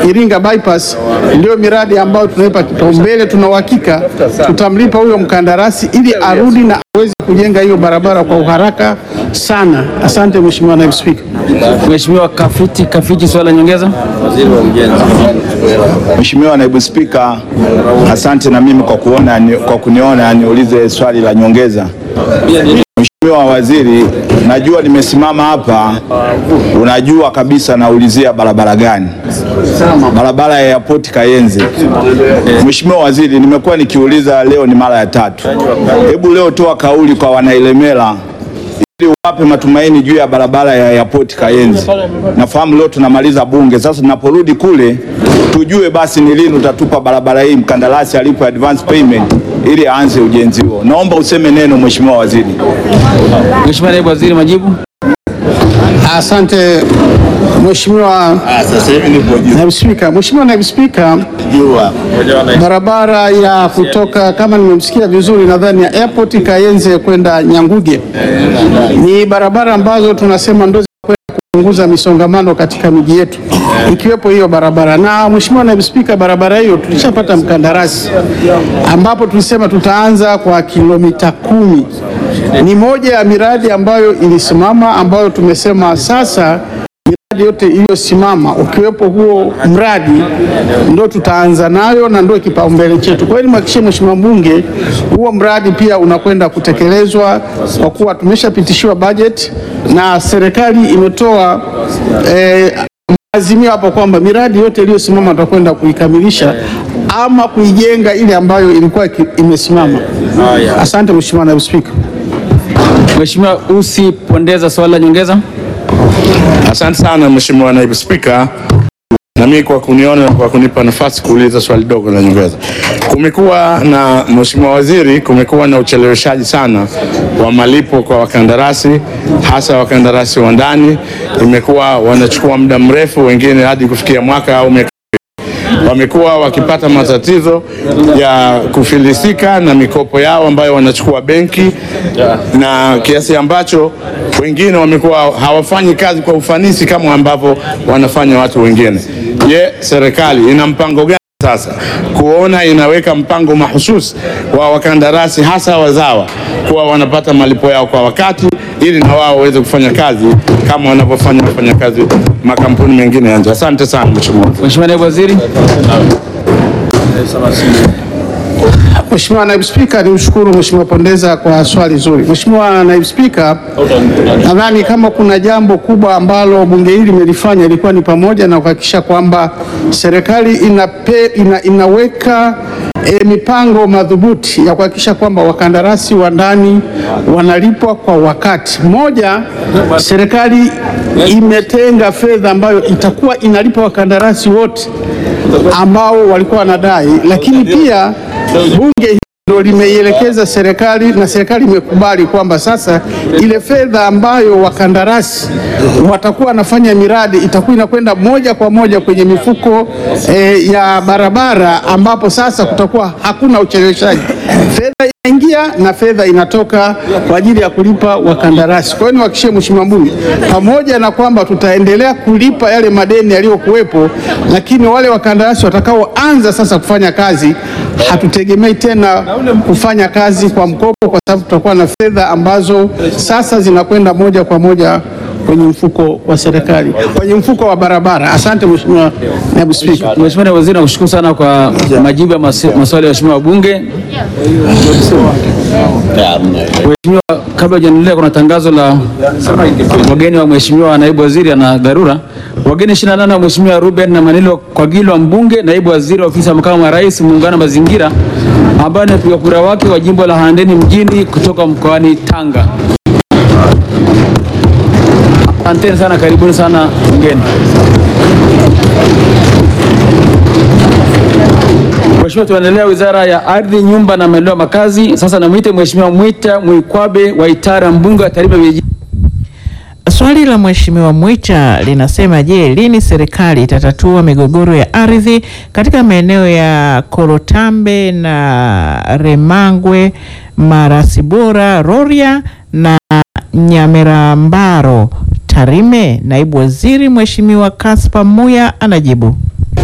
Iringa bypass ndio miradi ambayo tunaipa kipaumbele. Tuna uhakika tutamlipa huyo mkandarasi ili arudi na aweze kujenga hiyo barabara kwa uharaka sana. Asante Mheshimiwa Naibu Spika. Mheshimiwa Kafiti Kafiti, swali la nyongeza. Mheshimiwa Naibu Spika, asante na mimi kwa kuona kwa kuniona niulize swali la nyongeza. Mheshimiwa Waziri, najua nimesimama hapa, unajua kabisa naulizia barabara gani? Barabara ya Airport Kayenze. Mheshimiwa Waziri, nimekuwa nikiuliza, leo ni mara ya tatu. Hebu leo toa kauli kwa wanailemela ili wape matumaini juu ya barabara ya Airport Kayenze. Nafahamu leo tunamaliza bunge, sasa tunaporudi kule tujue basi ni lini utatupa barabara hii, mkandarasi alipo advance payment ili aanze ujenzi huo. Naomba useme neno Mheshimiwa Waziri. Mheshimiwa Naibu Waziri, majibu. Asante Mheshimiwa Naibu Spika. Mheshimiwa Naibu Spika, barabara ya kutoka kama nimemsikia vizuri, nadhani ya Airport Kayenze kwenda Nyanguge ni barabara ambazo tunasema ndo kwenda kupunguza misongamano katika miji yetu ikiwepo hiyo barabara. Na Mheshimiwa Naibu Spika, barabara hiyo tulishapata mkandarasi ambapo tulisema tutaanza kwa kilomita kumi. Ni moja ya miradi ambayo ilisimama ambayo tumesema sasa miradi yote iliyosimama ukiwepo huo mradi ndo tutaanza nayo na ndio kipaumbele chetu. Kwa hiyo nimhakikishie Mheshimiwa mbunge huo mradi pia unakwenda kutekelezwa kwa kuwa tumeshapitishiwa bajeti na serikali imetoa eh, azimio hapo kwamba miradi yote iliyosimama tutakwenda kuikamilisha ama kuijenga ile ambayo ilikuwa ki- imesimama. Asante Mheshimiwa Naibu Spika. Mheshimiwa Usi Pondeza, swali la nyongeza. Asante sana Mheshimiwa Naibu Spika, na mimi kwa kuniona na kwa kunipa nafasi kuuliza swali dogo la nyongeza. Kumekuwa na Mheshimiwa Waziri, kumekuwa na ucheleweshaji sana wa malipo kwa wakandarasi, hasa wakandarasi wa ndani. Imekuwa wanachukua muda mrefu, wengine hadi kufikia mwaka au miaka wamekuwa wakipata matatizo ya kufilisika na mikopo yao ambayo wanachukua benki, na kiasi ambacho wengine wamekuwa hawafanyi kazi kwa ufanisi kama ambavyo wanafanya watu wengine. Je, serikali ina mpango gani sasa kuona inaweka mpango mahususi wa wakandarasi hasa wazawa kuwa wanapata malipo yao kwa wakati ili na wao waweze kufanya kazi kama wanavyofanya wafanyakazi makampuni mengine ya nje. Asante sana Mheshimiwa. Mheshimiwa Naibu Waziri. Mheshimiwa Naibu Spika, nimshukuru Mheshimiwa Pondeza kwa swali zuri. Mheshimiwa Naibu Spika, nadhani kama kuna jambo kubwa ambalo bunge hili limelifanya ilikuwa ni pamoja na kuhakikisha kwamba serikali inape, ina, inaweka e, mipango madhubuti ya kuhakikisha kwamba wakandarasi wa ndani wanalipwa kwa wakati. Moja, serikali imetenga fedha ambayo itakuwa inalipa wakandarasi wote ambao walikuwa wanadai, lakini pia bunge hili ndio limeielekeza serikali na serikali imekubali kwamba sasa ile fedha ambayo wakandarasi watakuwa wanafanya miradi itakuwa inakwenda moja kwa moja kwenye mifuko eh, ya barabara, ambapo sasa kutakuwa hakuna ucheleweshaji. Fedha inaingia na fedha inatoka kwa ajili ya kulipa wakandarasi. Kwa hiyo niwahakikishie Mheshimiwa Mbunge, pamoja na kwamba tutaendelea kulipa yale madeni yaliyokuwepo, lakini wale wakandarasi watakaoanza sasa kufanya kazi hatutegemei tena kufanya kazi kwa mkopo, kwa sababu tutakuwa na fedha ambazo sasa zinakwenda moja kwa moja kwenye mfuko wa serikali, kwenye mfuko wa barabara. Asante Mheshimiwa Naibu Spika. Mheshimiwa Naibu Waziri, nakushukuru sana kwa majibu ya masi- maswali ya waheshimiwa wabunge. Mheshimiwa, kabla hujaendelea, kuna tangazo la wageni wa Mheshimiwa Naibu Waziri ana dharura. Wageni 28 wa Mheshimiwa Ruben na Manilo Kwagilwa mbunge, Naibu Waziri wa Ofisi ya Makamu wa Rais, Muungano wa Mazingira, ambaye ni mpiga kura wake wa jimbo la Handeni mjini kutoka mkoani Tanga. Asanteni sana, karibuni sana mgeni. Mheshimiwa, tunaendelea Wizara ya Ardhi, Nyumba na Maendeleo ya Makazi. Sasa namwite Mheshimiwa Mwita Mwikwabe wa Itara, mbunge wa Tarime vijijini. Swali la Mheshimiwa Mwita linasema, je, lini serikali itatatua migogoro ya ardhi katika maeneo ya Korotambe na Remangwe, Marasibora, Rorya na Nyamirambaro, Tarime? Naibu Waziri Mheshimiwa Kaspa Muya anajibu.